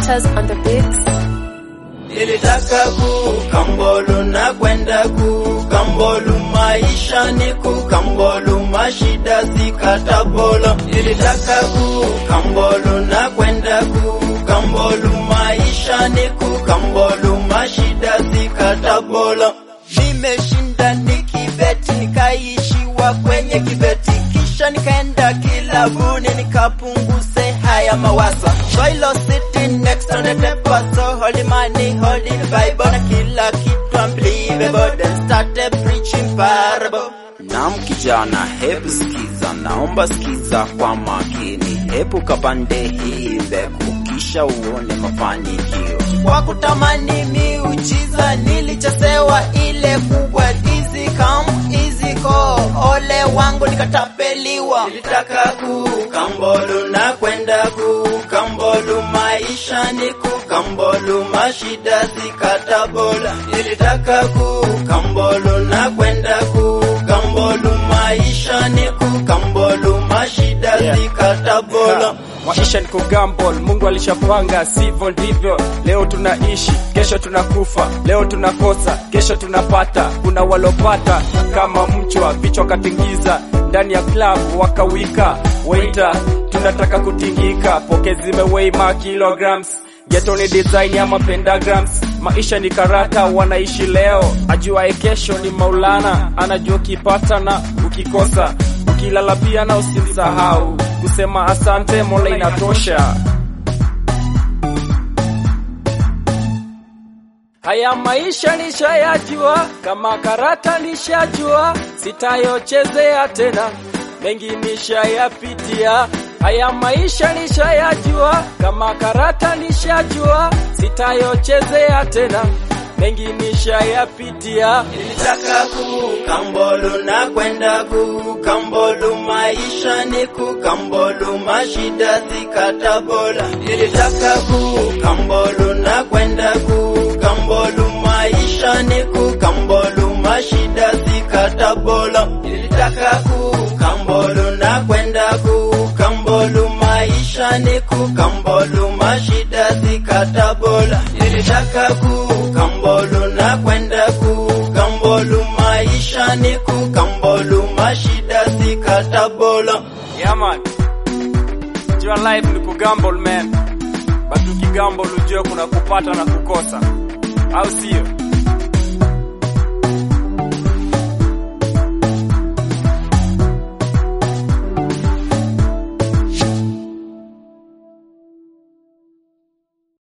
Matters on the beats. Nilitaka kukambolu na kwenda kukambolu, maisha ni kukambolu, mashida zikatabolo. Nilitaka kukambolu na kwenda kukambolu, maisha ni kukambolu, mashida zikatabolo. Nimeshinda nikibeti, nikaishiwa kwenye kibeti, kisha nikaenda kilabuni nikapunguze haya mawazo. Soilo sitting next on the table, so holy money, holy Bible, na kila kitu unbelievable, then started preaching parable. Naam kijana, hebu sikiza, naomba sikiza kwa makini, hebu kapande hii mbegu, kisha uone mafanikio. Kwa kutamani miujiza nilichesewa ile kubwa, easy come easy go, ole wangu nikatapeliwa. Nilitaka kukambolu na kwenda kukambolu, maisha ni kukambolu, mashida zikatabola. Nilitaka kukambolu na kwenda kukambolu, maisha ni kukambolu, mashida zikatabola. Maisha ni kugambol, Mungu alishapanga, sivyo ndivyo. Leo tunaishi, kesho tunakufa, leo tunakosa, kesho tunapata. Kuna walopata kama mchwa, vichwa katingiza ndani ya klabu wakawika. Waiter, tunataka kutingika, poke zimeweima kilograms Geto ni design ama pentagrams, maisha ni karata, wanaishi leo, ajuaye kesho ni Maulana, anajua ukipata na ukikosa, ukilala pia na usimsahau kusema asante, Mola inatosha. Haya maisha nishayajua, kama karata nishajua, sitayochezea tena, mengi nishayapitia. Haya maisha nishayajua, kama karata nishajua, sitayochezea tena, mengi nishayapitia. Nilitaka kukambolu na kwenda kukambolu, maisha ni kukambolu, mashida zikatabola. Nilitaka kukambolu na kwenda kukambolu, maisha ni kukambolu, mashida zikatabola. Nilitaka kukambolu na kwenda kukambolu, maisha ni kukambolu, mashida zikatabola. Nilitaka kukambolu na kwenda kukambolu, maisha ni kukambolu, mashida zikatabola. Yeah man, jua life ni kugamble man, but ukigamble ujue kuna kupata na kukosa, au sio?